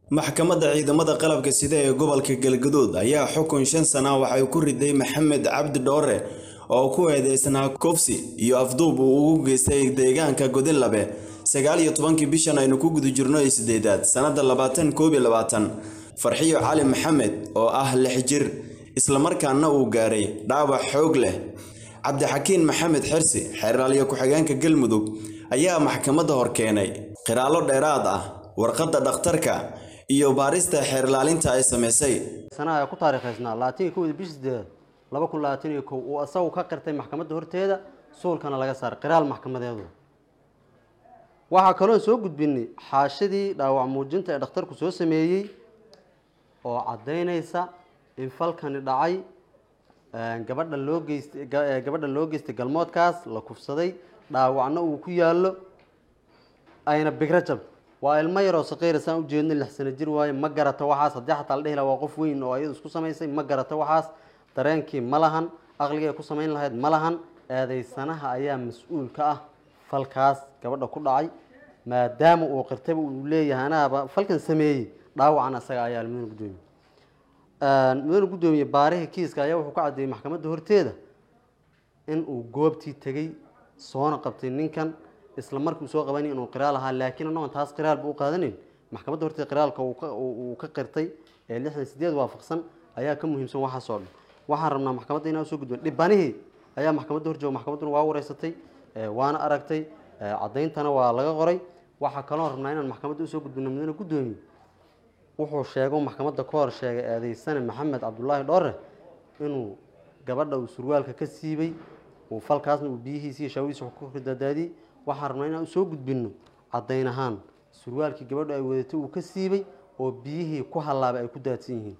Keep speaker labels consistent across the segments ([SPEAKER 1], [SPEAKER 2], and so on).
[SPEAKER 1] maxkamadda ciidamada qalabka sida ee gobolka galgaduud ayaa xukun shan sana waxay ku riday maxamed cabdi dhoore oo ku eedeysnaa kofsi iyo afduub uu ugu geystay deegaanka godinlabe sagaal iyo tobankii bishan aynu ku guda jirno ee sideedaad sannada labaatan koob iyo labaatan farxiyo cali maxamed oo ah lix jir islamarkaana uu gaaray dhaawac xoog leh cabdixakiin maxamed xirsi xeeraalyo ku-xigeenka galmudug ayaa maxkamadda hor keenay qiraalo dheeraad ah warqadda dhakhtarka iyo baarista xeerlaalinta ay samaysay
[SPEAKER 2] sanaha ay ku taariikhaysnaa labaatan iyo kowda bishi sideedaad laba kun labaatan iyo kow uu isagu ka qirtay maxkamadda horteeda suulkana laga saaray qiraal maxkamadeedu waxaa kaloon soo gudbinay xaashadii dhaawac muujinta ee dhakhtarku soo sameeyey oo caddaynaysa in falkani dhacay gabadha loo geystay gabadha loo geystay galmoodkaas la kufsaday dhaawacna uu ku yaallo ayna bigro jab waa ilmo yaroo saqiira saan ujeedno lix sano jir waaye ma garata waxaas haddii xataa la dhihi laha waa qof weyn oo ayadu isku samaysay ma garata waxaas dareenkii ma lahan aqligii ay ku samayn lahayd ma lahan eedeysanaha ayaa mas-uul ka ah falkaas gabadha ku dhacay maadaama uu qirtayba uu leeyahay anaaba falkan sameeyey dhaawacan isaga ayaa mudane guddoomiye mudane guddoomiye baarihii kiiska ayaa wuxuu ka caddeeyey maxkamadda horteeda in uu goobtii tegey soona qabtay ninkan isla markii uu soo qabanay inuu qiraal ahaa laakiin annagoon taas qiraalba u qaadanayn maxkamadda horteeda qiraalka uu ka qirtay ee lixdan sideed waafaqsan ayaa ka muhiimsan waxaasoo dhan waxaan rabnaa maxkamadda inaan soo gudbin dhibanihii ayaa maxkamadda horjooga maxkamadduna waa wareysatay waana aragtay caddayntana waa laga qoray waxaa kaloo rabnaa inaan maxkamadda usoo gudbino mudane guddoomiye wuxuu sheego maxkamadda ka hor sheegay eedeysane maxamed cabdulaahi dhoore inuu gabadha uu surwaalka ka siibay uu falkaasna uu biyihiisi iyo shaawadiisa ku ridadaadiyey waxaan rabnaa inaan usoo gudbino caddayn ahaan surwaalkii gabadhu ay wadatay uu ka siibay oo biyihii ku hallaabay ay ku daadsan yihiin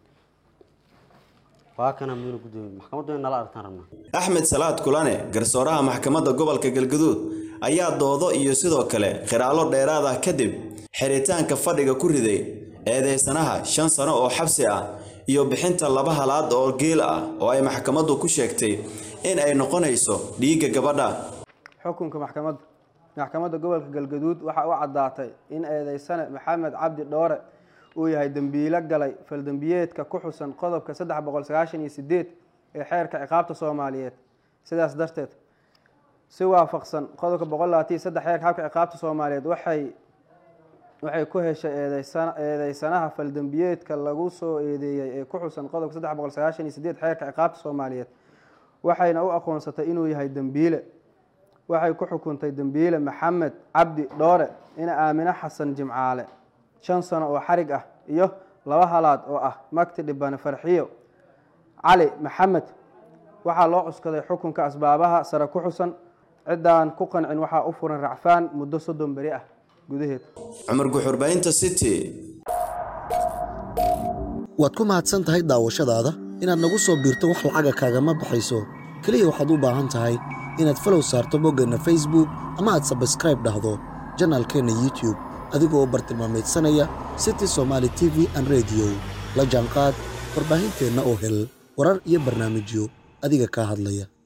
[SPEAKER 2] waa kana mudane guddoomiye maxkamaddu in nala aragtaan rabnaa
[SPEAKER 1] axmed salaad kulane garsooraha maxkamadda gobolka galgaduud ayaa doodo iyo sidoo kale khiraalo dheeraad ah kadib xiritaanka fadhiga ku riday eedeysanaha shan sano oo xabsi ah iyo bixinta laba halaad oo geel ah oo ay maxkamaddu ku sheegtay in ay noqonayso dhiigga gabadha
[SPEAKER 3] xukunka maxkamadda maxkamadda gobolka galgaduud waxaa u caddaatay in eedeysane maxamed cabdi dhoore uu yahay dembiilo galay faldembiyeedka ku xusan qodobka saddex boqol sagaashan iyo sideed ee xeerka ciqaabta soomaaliyeed sidaas darteed si waafaqsan qodobka boqol labaatan iyo saddex xeerka xabka ciqaabta soomaaliyeed waxay waxay ku heshay eedeysanaha faldembiyeedka lagu soo eedeeyey ee ku xusan qodobka saddex boqol sagaashan iyo sideed xeerka ciqaabta soomaaliyeed waxayna u aqoonsatay inuu yahay dembiile waxay ku xukuntay dembiile maxamed cabdi dhoore ina aamine xasan jimcaale shan sano oo xarig ah iyo laba halaad oo ah magti dhibane farxiyo cali maxamed waxaa loo cuskaday xukunka asbaabaha sare ku xusan ciddaan ku qancin waxaa u furan racfaan muddo soddon beri ah gudaheed
[SPEAKER 1] cumar guxurbaynta city
[SPEAKER 4] waad ku mahadsan tahay daawashadaada inaad nagu soo biirto wax lacaga kaagama baxayso keliya waxaad u baahan tahay inaad falow saarto boggeenna facebook ama aad sabskraib dhahdo janaalkeenna youtube adigoo bartilmaameedsanaya city somaali t v an rediyo la jaanqaad warbaahinteenna oo hel warar iyo barnaamijyo adiga kaa hadlaya